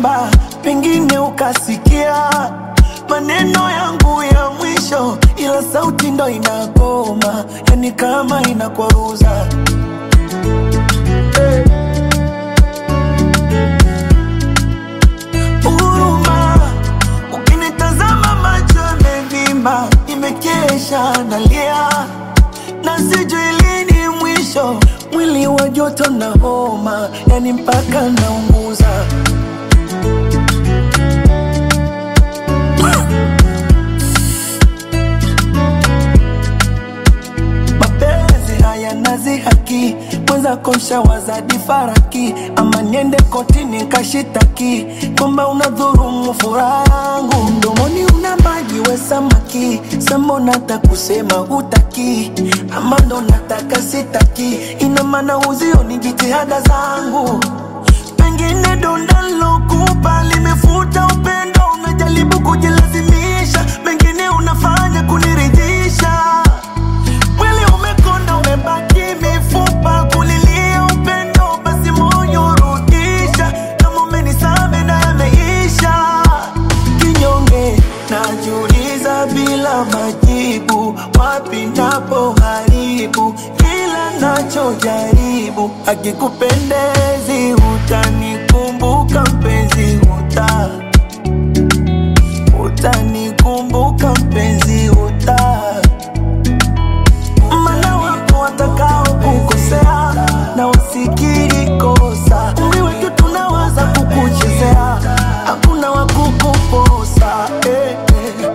naimba, pengine ukasikia maneno yangu ya mwisho, ila sauti ndo inagoma, yani kama inakwaruza huruma. Ukinitazama macho yamevimba, nimekesha nalia na sijui lini mwisho, mwili wa joto na homa, yani mpaka naunguza. mapenzi haya nazi haki mwenzako mshawazadi faraki ama niende kotini kashitaki kwamba unadhurumu furaha yangu mdomoni una maji we samaki sambo nata kusema hutaki ama ndo nataka sitaki ina maana uzio ni jitihada zangu pengine donda lokupa limefuta upendo unajaribu kujilazimisha mengine unafanya kuniridhisha Mwili umekonda umebaki mifupa kulilia upendo, basi moyo rudisha. Kama umenisame na yameisha, kinyonge najiuliza bila majibu, wapi napo haribu kila nachojaribu. Akikupendezi utanikumbuka mpenzi, uta utanikumbuka mpenzi, uta mana wapo watakao kukosea na wasikiri kosa. Umri wetu tunawaza kukuchezea, hakuna wa kukuposa eh, eh.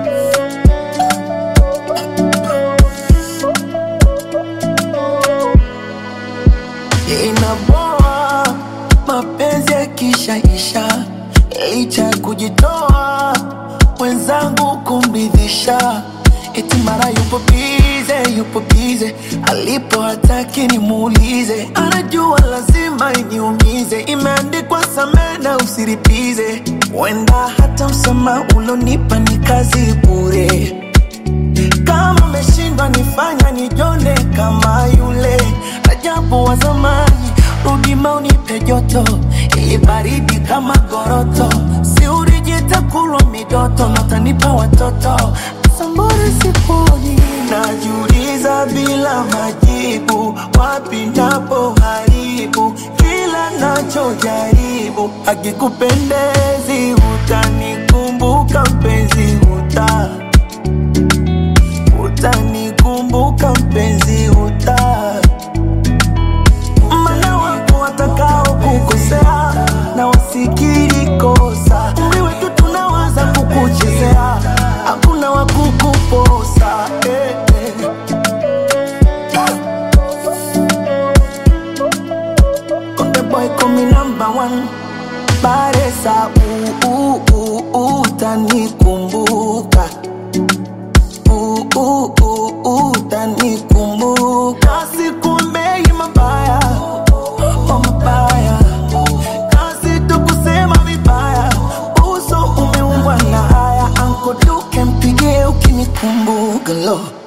Inaboa mapenzi yakishaisha, licha ya kujitoa mwenzangu kumridhisha, eti mara yupo bize, yupo bize, alipo hataki nimuulize, anajua lazima iniumize, imeandikwa samehe na usiripize, wenda hata msamaha ulonipa ni kazi bure kama umeshindwa nifanya nijone kama yule ajabu wa zamani, rudi maunipe joto ili baridi kama goroto, si ulijita kulwa midoto na utanipa watoto sambore siponi, najiuliza bila majibu, wapi napo haribu kila nachojaribu, akikupendezi utanikumbuka mpenzi uta utanikumbuka mpenzi uta mana wapo watakao kukosea na wasikiri kosa umri wetu tunawaza kukuchezea hakuna wa kukuposa eh, eh. Konde boy call me number one Baresa uh, uh, uh, uh, utanikumbuka uh, uh, uh, uh, utanikumbuka sikumbei mabaya oh mabaya kazi tu kusema vibaya uso umeumbwa na haya ankoduke mpigie ukinikumbuka lo